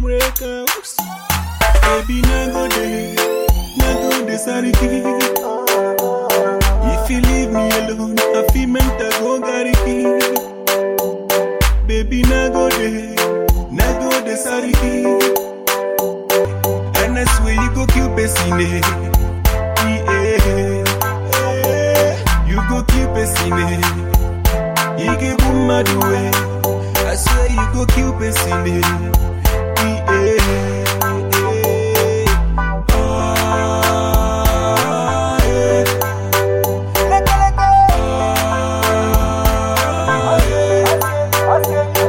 breakouts. Baby, na go there, na go there, sorry. If you leave me alone, I feel mental go gary. Baby, na go there, na go there, sorry. And I swear you go kill Pessine. Yeah. You go kill Pessine. You give boom mad away. I swear you go kill Pessine. Yeah. Ah, yeah. Ah, yeah.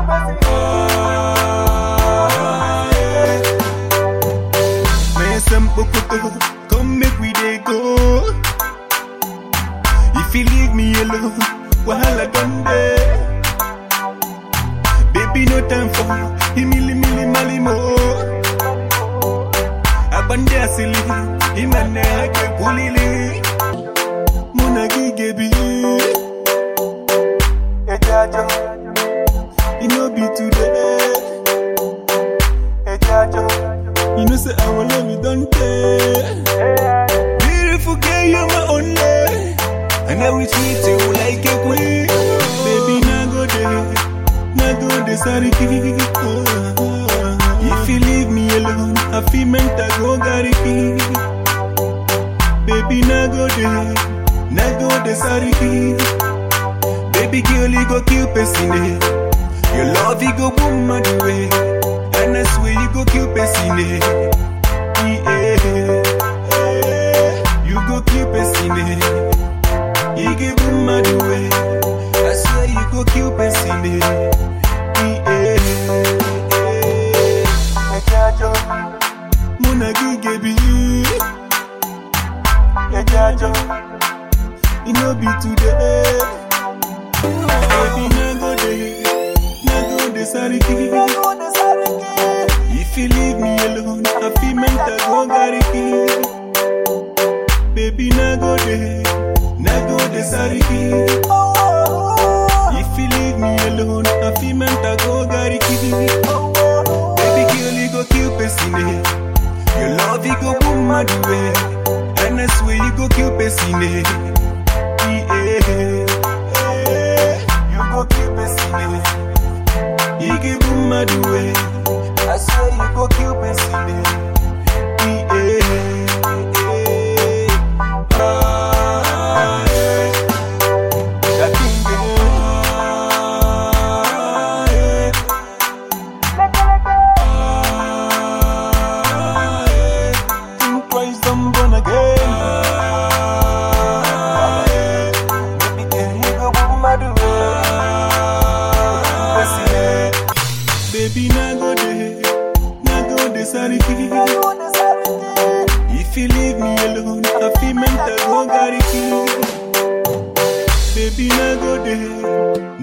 Ah, yeah. Man, some bokoto, come make we dey go. If you leave me alone, wahala done there. Baby, no time for imili mili mali mo. Abande asili, imane ake kulili. Muna gigebi. Ejajo, it no be today. Ejajo, you know say our love you don't care. Beautiful girl, you're my only. And I will treat you like a queen. Baby, now go there. Now go there, sorry. If you leave me alone, I feel mental go gary. Baby, now go there. Now go there, sorry. Baby girl, you go kill Pessine. Your love, you go boom mad away. And I swear you go kill Pessine. Yeah. You go kill Pessine. You give boom mad away. I swear you go kill Pessine. Yeah. Muna gigebi. Ejajo. It no be today. Baby, na go there, na go there, sorry. If you leave me alone, I feel mental go gary. Baby, na go there, na go there, sorry. If you leave me alone, I feel mental go gary. Baby, girl, you go kill Pessine. Your love, you go boom mad away. And I swear you go kill Pessine. Yeah. You go kill Pessine. You give boom mad away. I swear you go kill Pessine. Yeah. Ah, yeah. That thing, ah, yeah. Ah, yeah. Think twice, I'm born again. Ah, yeah. Baby girl, you go boom mad away. Pessine. Baby, na go there, na go there, sorry. If you leave me alone, I feel mental go gary. Baby, na go there.